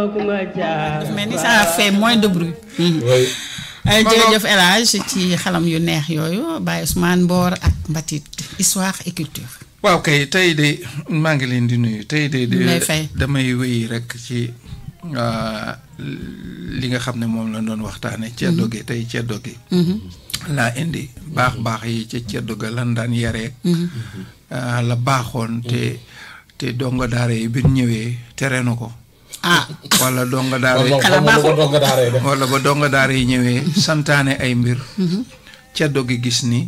dafa mel ni ça fait moins de bruit. oui. jërëjëf El Hadj ci xalam yu neex yooyu Baye Ousmane Mboor ak Mbatit histoire et culture. waaw kay tey de maa ngi leen di nuyu tey de. ñu lay fay damay wéy rek ci li nga xam ne moom la doon waxtaane ceddo gi tey ceddo gi. laa indi baax baax yi ca ceddo ga lan daan yareek la baaxoon te te donga daara yi bi ñëwee tere na ko. ah wala donga daara yi xanaa baaxul wala ba donga daara yi ñëwee santaane ay mbir. ceddo gi gis ni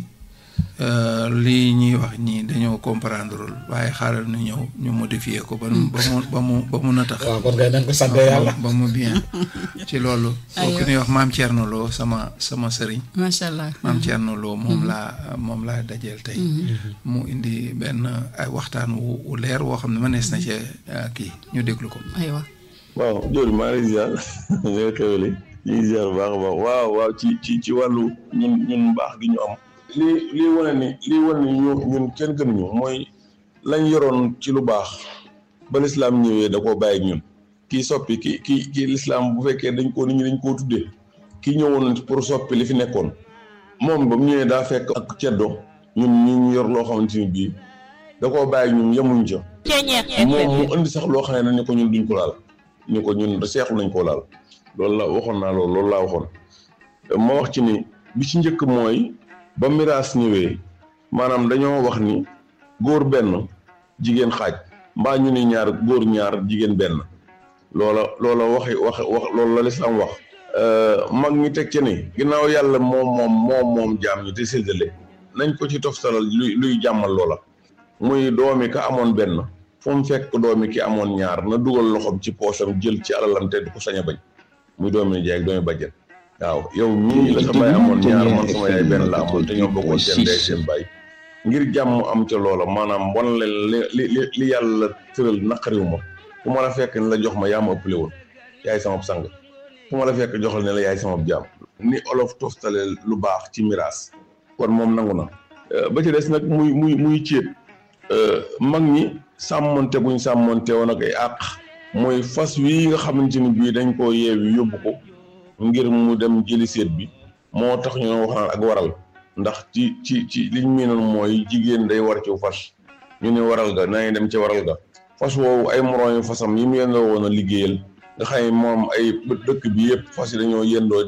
lii ñuy wax ñii dañoo comprendreul waaye xaaral nu ñëw ñu modifier ko ba mu ba mu ba mu ba mu natax waaw kon kay nañ ko sant yàlla. ba mu bien ci loolu. kooku ñuy wax maam Thierno Lo sama sama sëriñ. macha allah maam Thierno Lo moom laa moom laa dajeel tey. mu indi benn ay waxtaan wu wu leer woo xam ne mënees na cee kii ñu déglu ko. aywa. waaw Dior maa ngi lay ziar nga xewale ñu ngi ziar bu baax a baax waaw waaw ci ci ci wàllu ñun ñun baax gi ñu am. lii lii wane ni lii wane ni ñu ñun kenn gënuñu mooy lañ yoroon ci lu baax ba lislaam ñëwee da koo bàyyi ak ñun kii soppi ki ki kii lislaam bu fekkee dañ koo nit ñi dañ koo tuddee kii ñëwoon pour soppi li fi nekkoon moom ba mu ñëwee daa fekk ak ceddo ñun ñu yor loo xamante ni bii da koo bàyyi ak ñun yemuñ ca moom mu indi sax loo xam ne ni ko ñun duñ ko laal ni ko ñun seexlu nañ koo laal loolu la waxoon naa loolu loolu laa waxoon ma wax ci ni bi ci njëkk mooy ba miraas ñëwee maanaam dañoo wax ni góor benn jigéen xaaj mbaa ñu ni ñaar góor ñaar jigéen benn loola loola waxi wax wax loolu la lislaam wax mag ñi teg ci ni ginnaaw yàlla moom moom moom moom jaam ñi te séddale nañ ko ci toftalal luy luy jàmmal loola muy doomi ka amoon benn fu mu fekk doomi ki amoon ñaar na dugal loxoom ci poosam jël ci alalam te du ko sañ a bañ muy doomi nijaay ak doomi bàjjen waaw yow ñii la sa baay amoon ñaar man sama yaay benn la amoon te ñoo bokkoon seen ndey seen baay ngir jàmm am ca loola maanaam wan leen li li li yàlla tëral naqariwu ma fu ma la fekk ne la jox ma yaa ma ëppale woon yaay sama sang fu ma la fekk joxal ne la yaay sama jaam ni olof toftale lu baax ci miraas kon moom nangu na ba ci des nag muy muy muy céet mag ñi sàmmonte buñ sàmmonte woon ak ay àq mooy fas wi nga xamante ni bii dañ koo yeewi yóbbu ko ngir mu dem jëli seet bi moo tax ñu wax naan ak waral ndax ci ci ci liñ miinoon mooy jigéen day war ci fas ñu ne waral ga nañ dem ci waral ga fas woowu ay moroom fasam yi mu yendoo woon a liggéeyal nga xam ne moom ay dëkk bi yëpp fas yi dañoo yendoo